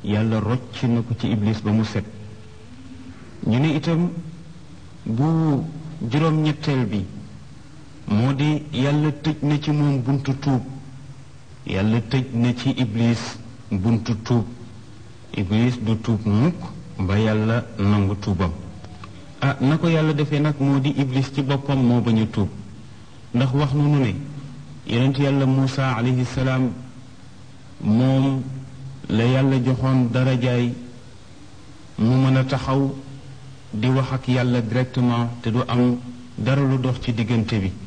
yàlla rocc na ko ci iblis ba mu set ñu ne itam bu juróom-ñetteel bi moo di yàlla tëj na ci moom buntu tuub yàlla tëj na ci iblis buntu tuub iblis du tuub mukk ba yàlla nangu tuubam ah na ko yàlla defee nag moo di iblis ci boppam moo bañ a tuub ndax wax nu nu ne yonent yàlla Muusa alayhi salaam moom la yàlla joxoon darajaay mu mën a taxaw di wax ak yàlla directement te du am dara lu dox ci diggante bi